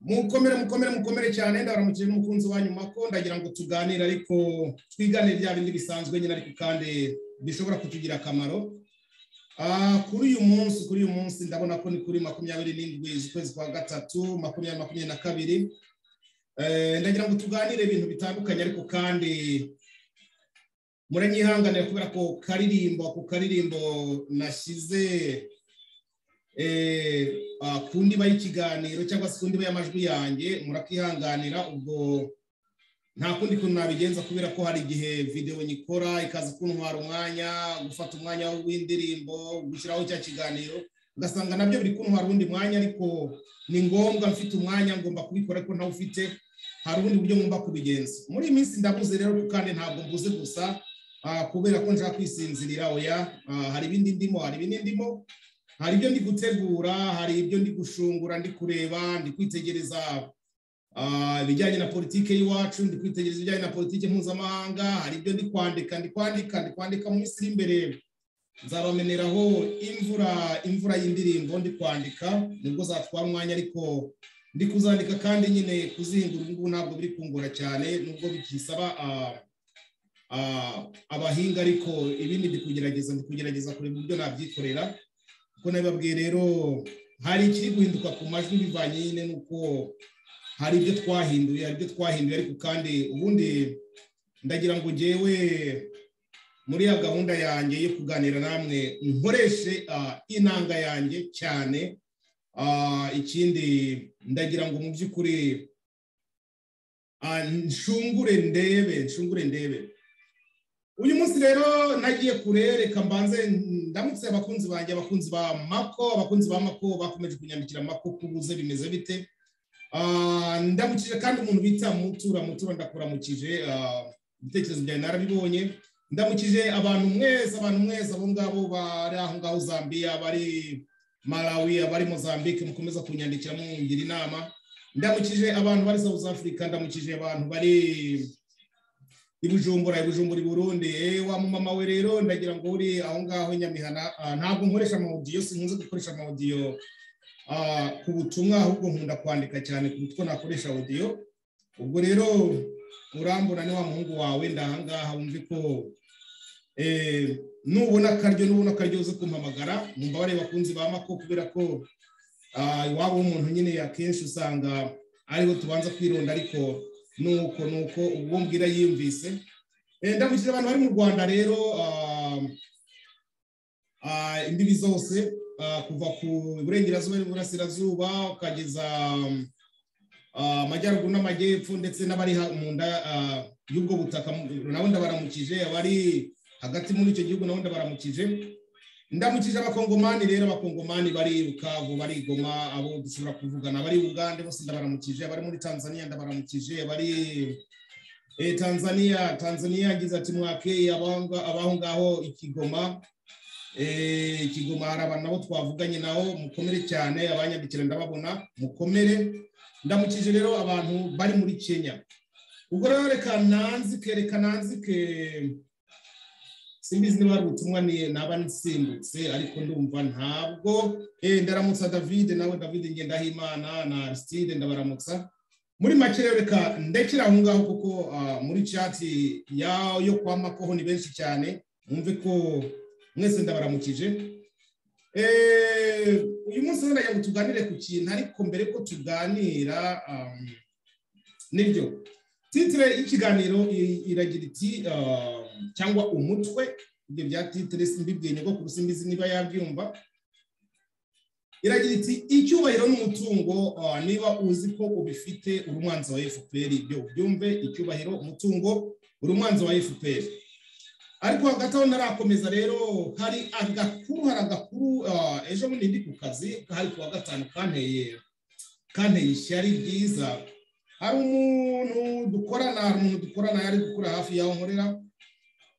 mukomere mukomere mukomere cyane ndaramukije n'umukunzi wa nyuma ko ndagira ngo tuganire ariko twigane bya bindi bisanzwe nyine ariko kandi bishobora kutugira akamaro kuri uyu munsi kuri uyu munsi ndabona ko ni kuri makumyabiri n'indwi z'ukwezi kwa gatatu makumyabiri makumyabiri na kabiri ndagira ngo tuganire ibintu bitandukanye ariko kandi muranyihanganira kubera ko karirimbo ku karirimbo nashyize ku ndiba y'ikiganiro cyangwa se ku ndiba y'amajwi yanjye murakihanganira ubwo nta kundi kuntu nabigenza kubera ko hari igihe videwo nyikora ikaza kuntwara umwanya gufata umwanya w'indirimbo gushyiraho cya kiganiro ugasanga nabyo biri kuntwara uwundi mwanya ariko ni ngombwa mfite umwanya ngomba kubikora ariko ntawe ufite hari ubundi buryo ngomba kubigenza muri iyi minsi ndabuze rero kandi ntabwo mbuze gusa kubera ko nshaka kwisinzirira oya hari ibindi ndimo hari ibindi ndimo hari ibyo ndi gutegura hari ibyo ndi gushungura ndi kureba ndi kwitegereza ibijyanye na politiki y'iwacu ndi kwitegereza ibijyanye na politiki mpuzamahanga hari ibyo ndi kwandika ndi kwandika ndi kwandika mu minsi iri imbere nzabameneraho imvura imvura y'indirimbo ndi kwandika nibwo zatwara umwanya ariko ndi kuzandika kandi nyine kuzihingura ubu ngubu ntabwo biri kungura cyane nubwo bikisaba abahinga ariko ibindi ndi kugerageza ndi kugerageza kureba uburyo nabyikorera kuko nabibabwiye rero hari ikiri guhinduka ku majwi bivanye nyine n'uko hari ibyo twahinduye hari ibyo twahinduye ariko kandi ubundi ndagira ngo ngewe muri ya gahunda yanjye yo kuganira namwe nkoreshe inanga yanjye cyane ikindi ndagira ngo mu by'ukuri nshungure ndebe nshungure ndebe uyu munsi rero nagiye kurereka mbanze ndamutse abakunzi banjye abakunzi ba mako abakunzi ba mako bakomeje kunyandikira mako kubuze bimeze bite ndamukije kandi umuntu bita mutura mutura ndakuramukije ibitekerezo byawe narabibonye ndamukije abantu mwese abantu mwese abo ngabo bari aho ngaho zambia bari malawi abari mozambique mukomeza kunyandikira mungira inama ndamukije abantu bari south africa ndamukije abantu bari ibujumbura ibujumbura i burundi wa mumama we rero ndagira ngo uri aho ngaho nyamihana ntabwo nkoresha amawudiyo sinkunze gukoresha amawudiyo ku butumwa ahubwo nkunda kwandika cyane ku uko nakoresha audio ubwo rero urambura ni wa muhungu wawe ndahangaha wumve ko nubona akaryo nubona akaryo uze kumpamagara numva bareba bakunzi ba mako kubera ko iwabo w'umuntu nyine akenshi usanga ariho tubanza kwironda ariko nuko nuko uwo mbwira yiyumvise ndamukije abantu bari mu rwanda rero imbibi zose kuva ku burengerazuba n'iburasirazuba ukageza amajyaruguru n'amajyepfo ndetse n'abari mu nda y'ubwo butaka nabo ndabaramukije abari hagati muri icyo gihugu nabo ndabaramukije ndamukije abakongomani rero abakongomani bari rukavu bari goma abo dushobora kuvugana bari ugande bose ndabaramukije abari muri tanzania ndabaramukije abari tanzania tanzania yagize ati mwakeye abaho ngaho ikigoma ikigoma hari abantu nabo twavuganye nabo mukomere cyane abanyandikira ndababona mukomere ndamukije rero abantu bari muri kenya ubwo rero reka nanzike reka nanzike simbizi niba hari ubutumwa naba nsimbutse ariko ndumva ntabwo ndaramutsa david nawe david ngendahimana na arisitide ndabaramutsa muri make rero reka ndekera aho ngaho kuko muri cati yo kwa makoho ni benshi cyane mwumve ko mwese ndabaramukije uyu munsi rero ndagira ngo tuganire ku kintu ariko mbere ko tuganira nibyo titire y'ikiganiro iragira iti cyangwa umutwe ibyo bya titire mbibwiye nyogokuru simbizi niba yabyumva iragira iti icyubahiro n'umutungo niba uzi ko ubifite uri umwanzi wa fpr ibyo ubyumve icyubahiro umutungo uri umwanzi wa fpr ariko hagati aho ntarakomeza rero hari agakuru hari agakuru ejo bundi ndi ku kazi hari ku wa gatanu kanteye kanteye ishyari ryiza hari umuntu dukorana hari umuntu dukorana yari gukora hafi yaho nkorera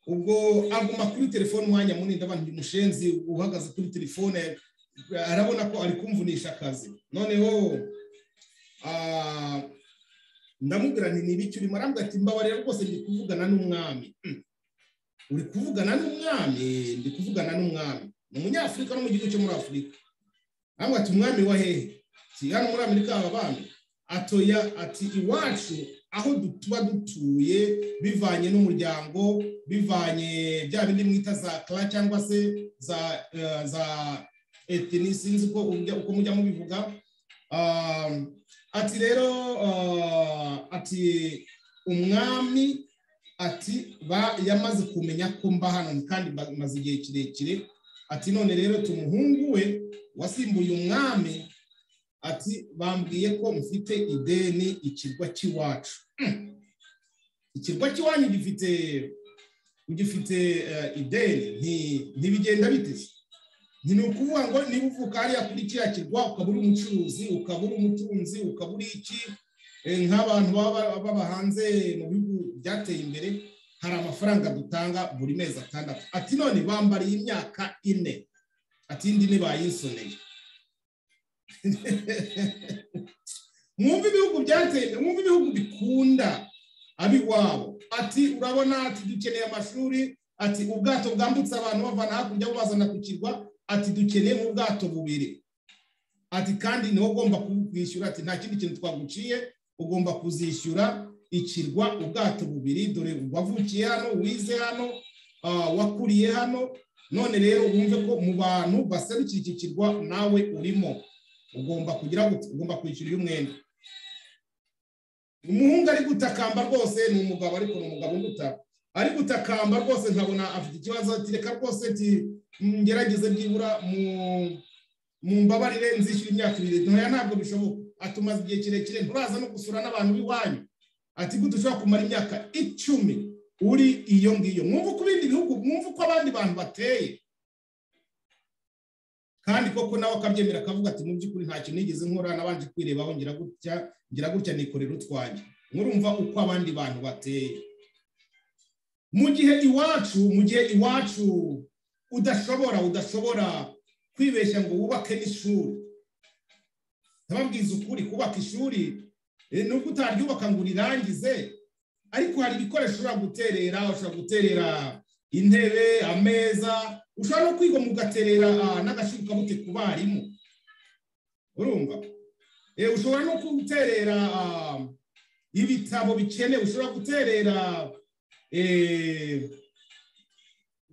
ubwo aguma kuri telefone umwanya munini ndabona uyu mushenzi uhagaze kuri telefone arabona ko ari kumvunisha akazi noneho ndamubwira nti ibiki urimo arambwira ati mbabarira rwose ndi kuvugana n'umwami uri kuvugana n'umwami ndi kuvugana n'umwami ni umunyafurika no mu gihugu cyo muri afurika arambwira ati umwami wa hehe si hano muri amerika baba bandi atoya ati iwacu aho tuba dutuye bivanye n'umuryango bivanye bya bindi mwita za kara cyangwa se za za etini sinzi uko mujya mubivuga ati rero ati umwami ati yamaze kumenya ko mba hano kandi maze igihe kirekire ati none rero tumuhungu we wasimbuye umwami ati bambwiye ko mfite ideni ikirwa cy'iwacu ikirwa cy'iwanyu gifite gifite ideni ntibigenda biteze ni ukuvuga ngo niba uvuka hariya kuri kiriya kirwa ukaba uri umucuruzi ukaba uri umutunzi ukaba uri iki nk'abantu baba hanze mu bihugu byateye imbere hari amafaranga dutanga buri mezi atandatu ati none bambariye imyaka ine ati indi ni bayisoneye mwumve ibihugu byateye mwumve ibihugu bikunda ab'iwabo ati urabona ati dukeneye amashuri ati ubwato bwambutse abantu bavana hakurya bubazana ku kirwa ati dukeneye nk'ubwato bubiri ati kandi niwo ugomba kubwishyura ati nta kindi kintu twaguciye ugomba kuzishyura ikirwa ubwato bubiri dore wavukiye hano wize hano wakuriye hano none rero wumve ko mu bantu baserukira iki kirwa nawe urimo ugomba kugira ugomba kwishyura iyo umwenda umuhungu ari gutakamba rwose ni umugabo ariko ni umugabo uguta ari gutakamba rwose nkabona afite ikibazo reka rwose ngerageze byibura mu mbabarire nzishyura imyaka ibiri ntoya ntabwo bishoboka atumaze igihe kirekire nturaza no gusura n'abantu b'iwanyu ati gute ushobora kumara imyaka icumi uri iyo ngiyo mwumva uko ibindi bihugu mwumva uko abandi bantu bateye kandi koko nawe akabyemera akavuga ati mu by'ukuri nta kintu nigeze nkora nabanje kwirebaho ngira gutya ngira gutya nikorera utwanjye murumva uko abandi bantu bateye mu gihe iwacu mu gihe iwacu udashobora udashobora kwibeshya ngo wubake n'ishuri ndababwiza ukuri kubaka ishuri nubwo utaryubaka ngo urirangize ariko hari ibikoresho ushobora guterera ushobora guterera intebe ameza ushobora no kwiga mugaterera n'agashinga bute ku barimu urumva ushobora no guterera ibitabo bikenewe ushobora guterera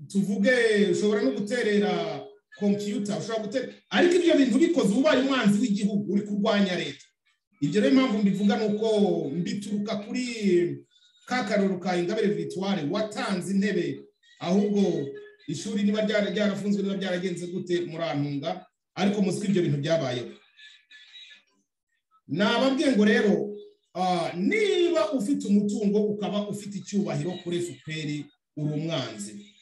tuvuge ushobora no guterera kompiyuta ushobora gutera ariko ibyo bintu bikoze ubaye umwanzi w'igihugu uri kurwanya leta ibyo rero impamvu mbivuga ni uko mbituruka kuri ka karoro ka ingabire vitware watanze intebe ahubwo ishuri niba ryarafunzwe niba byaragenze gute murantunga ariko muzi ko ibyo bintu byabayeho nababwiye ngo rero niba ufite umutungo ukaba ufite icyubahiro kuri efuperi uri umwanzi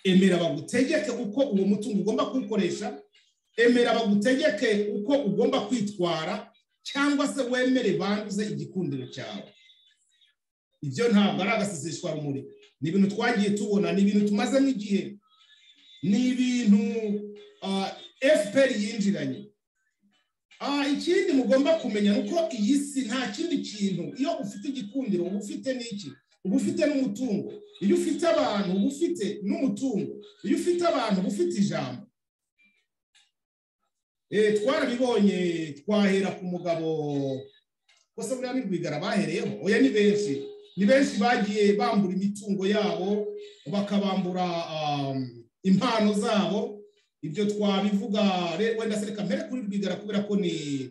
emera bagutegeke uko uwo mutungo ugomba kuwukoresha emera bagutegeke uko ugomba kwitwara cyangwa se wemere banduze igikundiro cyawe ibyo ntabwo ari agasizishwa rumuri ni ibintu twagiye tubona ni ibintu tumazemo igihe ni ibintu fpr yinjiranye ikindi mugomba kumenya ni uko iyi si nta kindi kintu iyo ufite igikundiro uba ufite n'iki uba ufite n'umutungo iyo ufite abantu uba ufite n'umutungo iyo ufite abantu uba ufite ijambo twarabibonye twahera ku mugabo gusa buriya ni rwigara bahereyeho oya ni benshi ni benshi bagiye bambura imitungo yabo bakabambura impano zabo ibyo twabivuga wenda sereka mbere kuri rwigara kubera ko ni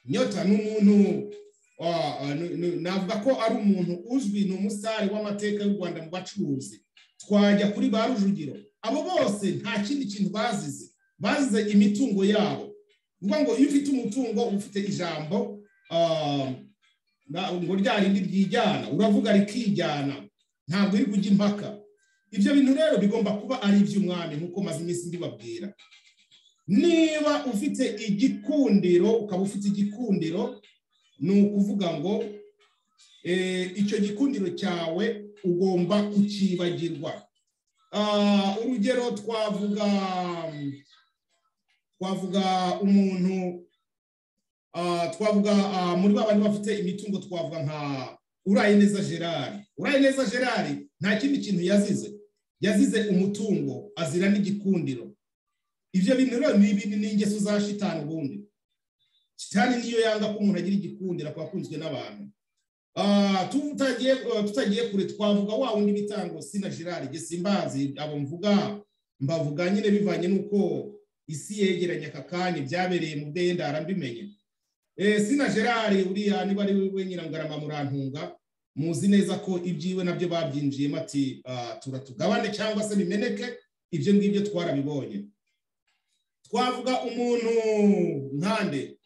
nyota ni umuntu navuga ko ari umuntu uzwi ni umusare w'amateka y'u rwanda mu bacuruzi twajya kuri ba rujugiro abo bose nta kindi kintu bazize bazize imitungo yabo ni ngo iyo ufite umutungo ufite ijambo ngo rya rindi ryijyana uravuga rikijyana ntabwo uri kujya impaka ibyo bintu rero bigomba kuba ari iby'umwami nk'uko maze iminsi mbibabwira niba ufite igikundiro ukaba ufite igikundiro ni ukuvuga ngo icyo gikundiro cyawe ugomba kukibagirwa urugero twavuga twavuga umuntu twavuga muri ba bandi bafite imitungo twavuga nka urayineza gerard urayineza gerard nta kindi kintu yazize yazize umutungo azira n'igikundiro ibyo bintu rero ni ibintu ni ingeso za shitani ubundi shitani niyo yanga ko umuntu agira igikundira ku bakunzwe n'abantu tutagiye tutagiye kure twavuga wa wundi bitango sina gerard gesimbazi abo mvuga mbavuga nyine bivanye n'uko isi yegeranye aka kanya byabereye mu ndendara mbimenye sina gerard uriya niba ari we nyirangarama murantunga muzi neza ko ibyiwe nabyo babyinjiyemo ati turatugabane cyangwa se bimeneke ibyo ngibyo twarabibonye twavuga umuntu nkande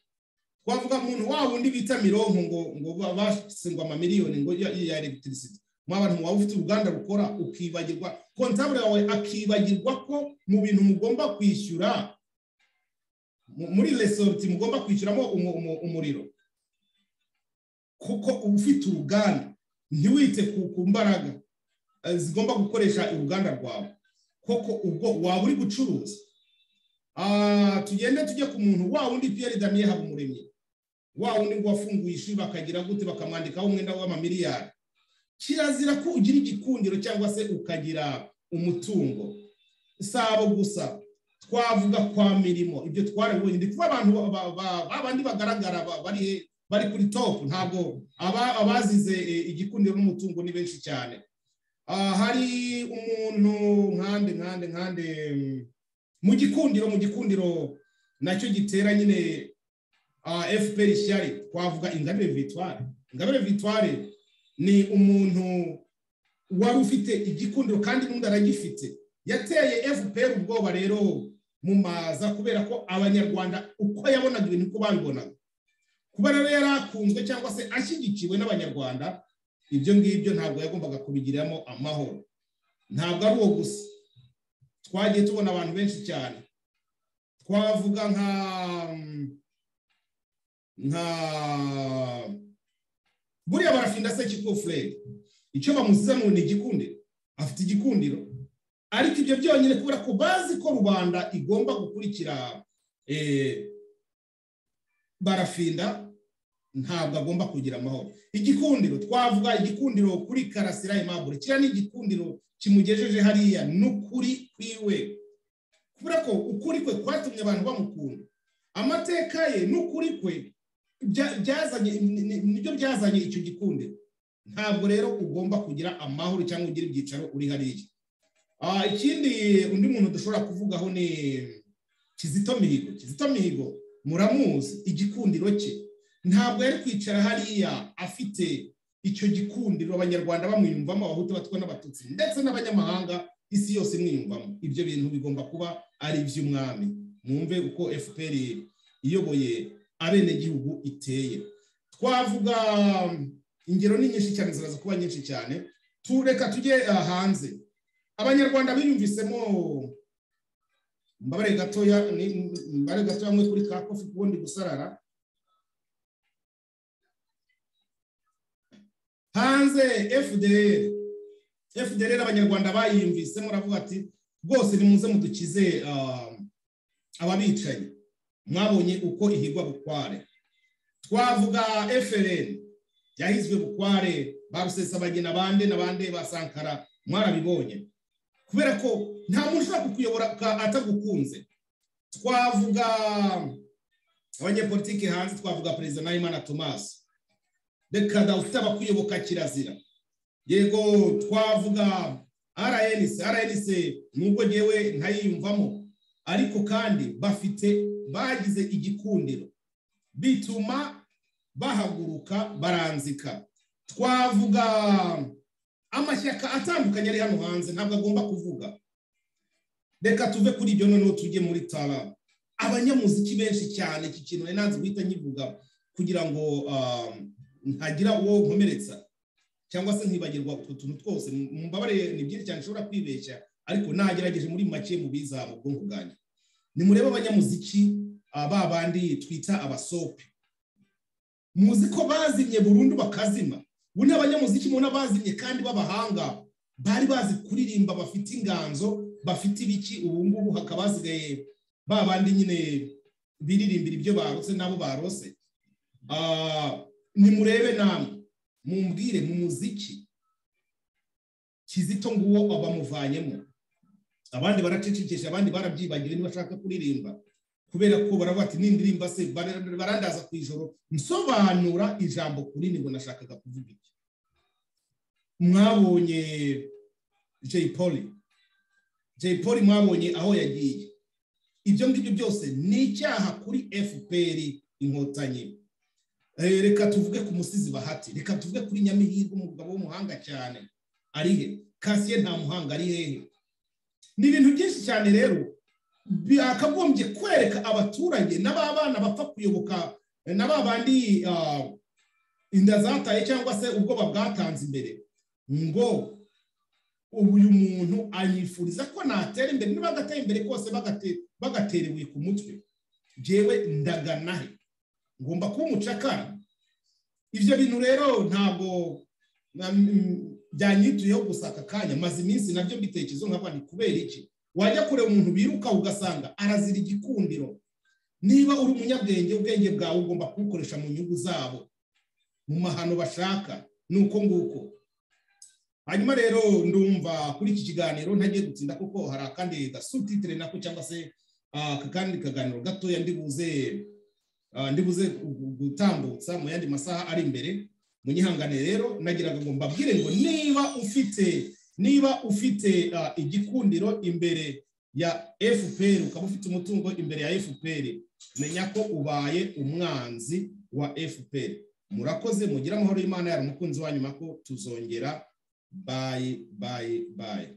twavuga umuntu wa wundi bita mironko ngo ngo base ngo amamiliyoni ngo ya elegitirisiti mu abantu waba ufite uruganda rukora ukibagirwa kontabure yawe akibagirwa ko mu bintu mugomba kwishyura muri resorti mugomba kwishyuramo umuriro kuko ufite uruganda ntiwite ku mbaraga zigomba gukoresha uruganda rwawe koko ubwo waba uri gucuruza tugende tujye ku muntu wa wundi piyeri damiye habumuremyi wa wundi ngo wafunguye ishuri bakagira gute bakamwandikaho umwenda w'amamiliyari kirazira ko ugira igikundiro cyangwa se ukagira umutungo si abo gusa twavuga kwa mirimo ibyo twarabibonye ndi kuba abantu babandi bagaragara bari kuri topu ntabwo abazize igikundiro n'umutungo ni benshi cyane hari umuntu nkande nkande nkande mu gikundiro mu gikundiro nacyo gitera nyine fpr ishyari twavuga ingabire vitware ingabire vitware ni umuntu wari ufite igikundiro kandi n'undi aragifite yateye fpr ubwoba rero mu maza kubera ko abanyarwanda uko yabonaga ibintu uko babibonaga kuba rero yari akunzwe cyangwa se ashyigikiwe n'abanyarwanda ibyo ngibyo ntabwo yagombaga kubigiramo amahoro ntabwo ari uwo gusa twagiye tubona abantu benshi cyane twavuga nka nka buriya barafinda se kikufurere icyo bamuzanira ni igikundiro afite igikundiro ariko ibyo byonyine kubera ko bazi ko rubanda igomba gukurikira barafinda ntabwo agomba kugira amahoro igikundiro twavuga igikundiro kuri karasira impamvu kiriya ni igikundiro kimugejeje hariya ni ukuri kwiwe kubera ko ukuri kwe kwatumye abantu bamukunda amateka ye n'ukuri kwe nibyo byazanye icyo gikundiro ntabwo rero ugomba kugira amahoro cyangwa ugira ibyicaro uri hariya ikindi undi muntu dushobora kuvugaho ni kizito mihigo kizito mihigo muramuzi igikundiro cye ntabwo yari kwicara hariya afite icyo gikundiro abanyarwanda bamwiyumvamo abahutu batwa n'abatutsi ndetse n'abanyamahanga isi yose imwiyumvamo ibyo bintu bigomba kuba ari iby'umwami mwumve uko fpr iyoboye abenegihugu iteye twavuga ingero ni nyinshi cyane ziraza kuba nyinshi cyane tureka tujye hanze abanyarwanda biyumvisemo mbabare gatoya mbabare gatoya mwe kuri ka kofi kuko ndi gusarara hanze fdr fdr abanyarwanda bayiyumvise muravuga ati rwose nimuze mudukize ababicaye mwabonye uko ihigwa bukware twavuga frn yahizwe bukware ba rusesabagina bande n'abande ba sankara mwarabibonye kubera ko nta muntu ushobora kukuyobora atagukunze twavuga abanyepolitiki hanze twavuga perezida nahimana tomasi reka dawusaba kuyoboka kirazira yego twavuga rnc rnc nubwo ngewe ntayiyumvamo ariko kandi bafite bagize igikundiro bituma bahaguruka baranzika twavuga amashyaka atandukanye ari hano hanze ntabwo agomba kuvuga reka tuve kuri ibyo noneho tujye muri tara abanyamuziki benshi cyane iki kintu nari nanze guhita nkivuga kugira ngo ntagira uwo nkomeretsa cyangwa se nkibagirwa utwo tuntu twose mubabare ni byinshi cyane ushobora kwibeshya ariko nagerageje muri make mu biza mu bwonko bwanjye nimurebe abanyamuziki ba bandi twita abasope muzi ko bazimye burundu bakazima ubu ni abanyamuziki mubona bazimye kandi b'abahanga bari bazi kuririmba bafite inganzo bafite ibiki ubu ngubu hakaba hasigaye ba bandi nyine biririmbira ibyo barose n'abo barose nimurebe namwe mumbwire mu muziki kizito nguwo bamuvanyemo abandi baracecekesha abandi barabyibagiwe ntibashaka kuririmba kubera ko baravuga ati n'indirimba se barandaza ku ijoro nsobanura ijambo kuri ngo nashakaga kuvuga iki mwabonye jay poli jay poli mwabonye aho yagiye ibyo ngibyo byose ni icyaha kuri fpr inkotanyi reka tuvuge ku musizi bahati reka tuvuge kuri nyamihirwe umugabo w'umuhanga cyane ari he kasiye nta muhanga ari hehe ni ibintu byinshi cyane rero byakagombye kwereka abaturage n'ababana bapfa kuyoboka na ba bandi inda zataye cyangwa se ubwoba bwatanze imbere ngo uyu muntu anyifuriza ko natera imbere niba adatera imbere kose bagatera ibuye ku mutwe ngewe ndaganahe ngomba kuba umucakara ibyo bintu rero ntabwo byanyituyeho gusa aka kanya maze iminsi nabyo mbitekerezo nkaba ni kubera iki wajya kureba umuntu biruka ugasanga arazira igikundiro niba uri umunyabwenge ubwenge bwawe ugomba kubukoresha mu nyungu zabo mu mahano bashaka ni uko nguko hanyuma rero ndumva kuri iki kiganiro ntagiye gutinda kuko hari akandi gasutitire nako cyangwa se akandi kaganiro gatoya ndibuze ndibuze gutambutsa mu yandi masaha ari imbere munyihangane rero nagiraga ngo mbabwire ngo niba ufite niba ufite igikundiro imbere ya fpr ukaba ufite umutungo imbere ya fpr menya ko ubaye umwanzi wa fpr murakoze mugire amahoro y'imana yari umukunzi wa nyuma ko tuzongera bayi bayi bayi